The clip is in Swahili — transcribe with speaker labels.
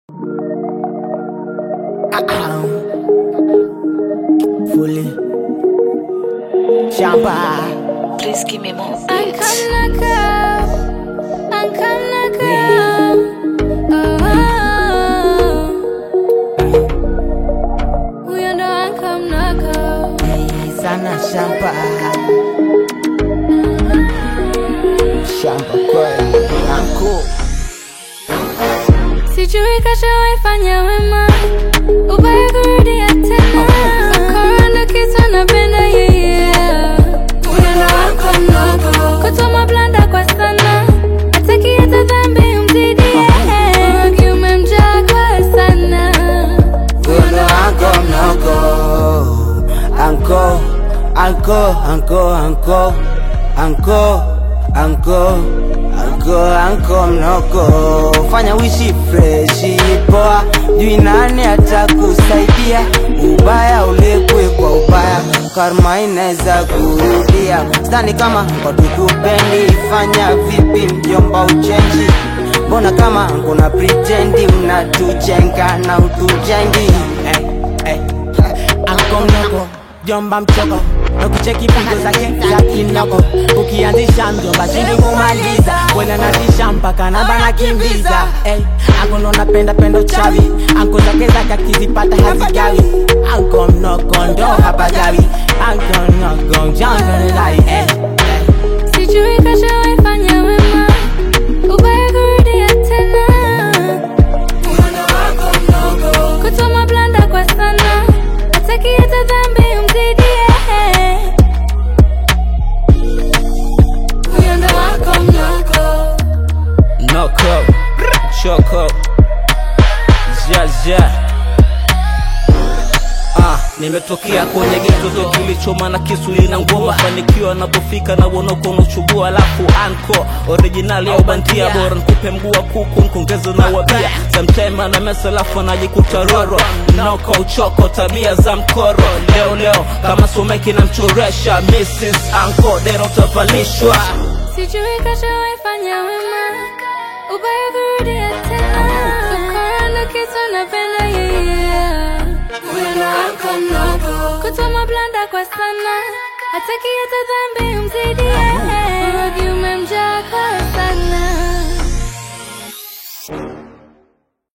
Speaker 1: Fully. Shampa.
Speaker 2: Please give me more
Speaker 3: I'm
Speaker 2: beats.
Speaker 3: coming up, I'm coming up. Oh, huyo ndo ankamnako.
Speaker 1: Sana shampa. Shampa kweli. Anko.
Speaker 3: Sijui kashawaifanya wema, ubaya kurudia tena. Ukora ndo kitu napenda yeye. Huyo ndo ankamnako. Kutuma blanda kwa sana, hataki hata dhambi umzidie. Urogi umemjaa kwa sana.
Speaker 1: Huyo ndo anko mnoko. Anko. Anko. Anko. Anko. Anko. Anko. Anko. Anko mnoko. Fanya wishi freshi poa. Jui nani atakusaidia. Ubaya ulipwe kwa ubaya. Karma inaweza kurudia. Sidhani kama kwa tukupendi. Fanya vipi mjomba uchenji mbona kama kuna pretendi mnatujenga na utujengi eh, eh. Anko mnoko jomba mchoko nakucheki pigo zake za kinoko ukianzisha mjomba shindi kumaliza kwenda natisha mpaka namba na kimbiza eh. Anko ndo napenda pendo chawi anko zake zake akizipata hazigawi anko mnoko ndo hapagawi anko mnoko janga nilai eh, eh.
Speaker 3: Sijui kashawaifanya wema, ubaya kurudia tena. Kutuma blanda kwa sana, hataki hata dhambi umzidie. Huyo ndo wako mnoko.
Speaker 4: Noko, choko, jaja. Ah, nimetokea kwenye geto kilichoma na kisu lina ngoma fanikiwa napofika na wonoko unachubua alafu anko originali au bandia bora nikupe mguu wa kuku nkongeze na wabia samtime na mesa alafu anajikuta roro noko uchoko tabia za mkoro leo leo kama someki na mchoresha Mrs. Anko dero utavalishwa
Speaker 3: Sijui kashawaifanya wema, ubaya kurudia tena. Ukora ndo kitu napenda yeye. Huyo ndo wako mnoko. Kutuma blanda kwa sana, hataki hata dhambi umzidie. Urogi umemjaa kwa sana.